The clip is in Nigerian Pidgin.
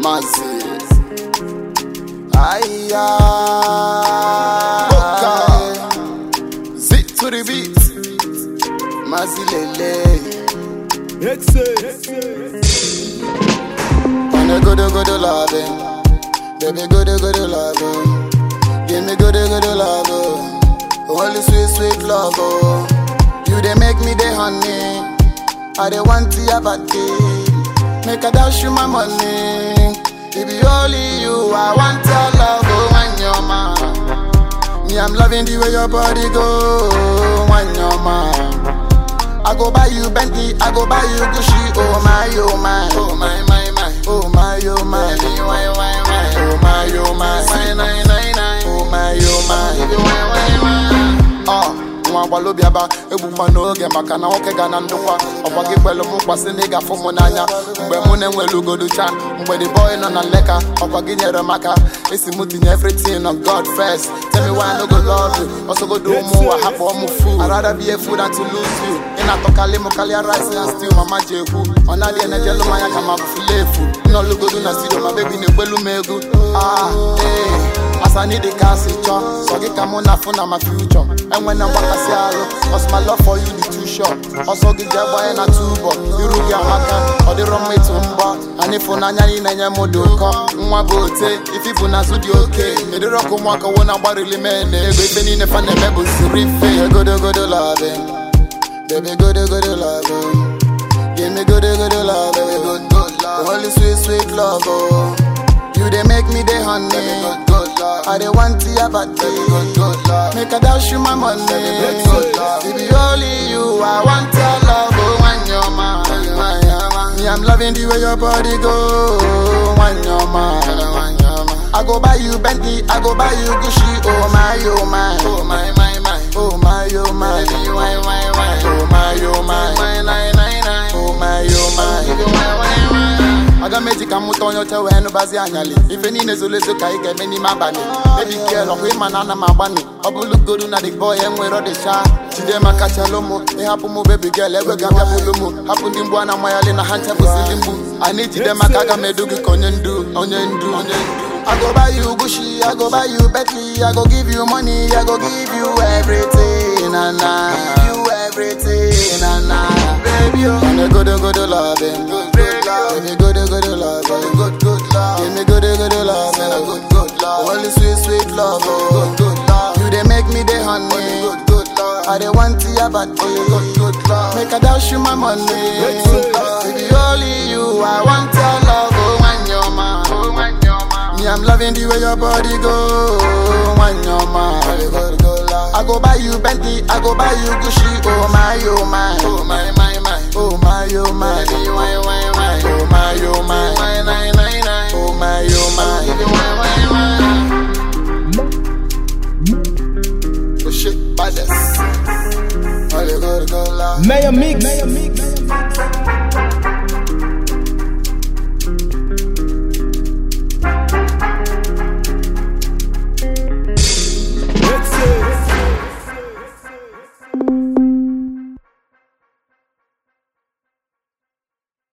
Mazi. Aya. Okay. Zit to the beat. Mazi Lele. Wanna go to go to loving. Baby, go to go to loving. Give me good, good love. oh. Only sweet, sweet love. Oh. You they make me the honey. I they want to have a day. Make a dash you my money. It be only you. I want your love. Oh, when you're mine. Me, I'm loving the way your body go. When you're mine. I go buy you Bentley, I go buy you Gucci. Oh my, oh my, oh my, my, my, oh my, oh my, Baby, why, why, why? oh my, oh my, nine, nine, nine, nine, oh my, oh my, Baby, why, why, why? Ah, nwa agbalobi aba egbukwa n'oge maka na nwoke ga na ndụkwa ọkwa gị kwelu m mkpasị na ị ga-afụ m n'anya mgbe mụ na-enwere ugoducha mgbe the boy nọ na nleka ọkwa gị nyere m aka esi m tinye everything on God first tell me why I no go love you ọsọgodo ụmụ ụwa hapụ ọmụ fool I'd rather be a fool than to lose you ị na-atọkalị m karịa rice and stew mama ji ekwu ọ na-adị enejelu m anya ka ma bụfula efu nnọlugodu na studio ma bebi na-egbelu m egwu ah ee As I need the gas chọ So gị ka mụ na afụ na my future enwe na mgbakasị arụ Cause my love for you dị too short ọsọ gị jee gbanye na tubo iru gị amaka ọ dịrọ mma ịtụ mbọ anyị ịfụnanya ị na-enye m dị ụkọ nwa bụ ote ife bụ n'azụ dị oke edịrọ ka ụmụaka wo na gbarili mee na ego ife niile fa na-eme bụ siri ife godogodo loving baby godogodo loving give me godogodo love baby good good love only sweet sweet love oh You they make me the honey. I they want to have a day. Make a dash you my money. It be only you. I want your love. Oh, when you're mine. Me, I'm loving the way your body go. When you're mine. I go buy you Bentley. I go buy you Gucci. Oh my, oh my. Oh my, my, my. Oh my, oh my. Baby, why, why, why? Oh my, oh my. My, nine, nine, nine. Oh my, oh my. Baby, why, why, why? aga m eji ka m mụta onye ọcha wee nụbazi anyalị ife niile zoro ezo ka anyị ga-eme n'ime abalị bebi kiel ọkwa ịma na ana m agbanị ọ bụlụgodu na the boy enwere ọdịcha jide maka chalụ mụ ịhapụ mụ bebi gel egwe ga abịapụlụ mụ hapụ ndị mgbu a na-amayalị na ha nchebụsili mgbu anyị jide maka aga m edu gị ka onye ndu onye ndu onye ndu I go buy you Gucci, I go buy you Bentley, I go give you money, I go give you everything, and I give you everything, and I baby, oh, and I go to go to loving, good, good love, give me good, good love, good, good love, give me good, good love, good, good love, only sweet, sweet love, oh, good, good love, you they make me the honey, good, good love, I they want to have a day, good, good love, make a dash you my money, good, love, it be only you, I want your love, oh, when you're mine, oh, when you're mine. Me, I'm loving the way your body go. When you're mine, I go buy you Bentley, I go buy you Gucci. Oh my, oh my, oh my, my, my, oh my, oh my, baby, why, why, why, oh my, oh my, my, nine, nine, nine, oh my, oh my, baby, why, why, why. Oh shit, baddest. All you go, go, love. Mayor Mix. Mayor Mix.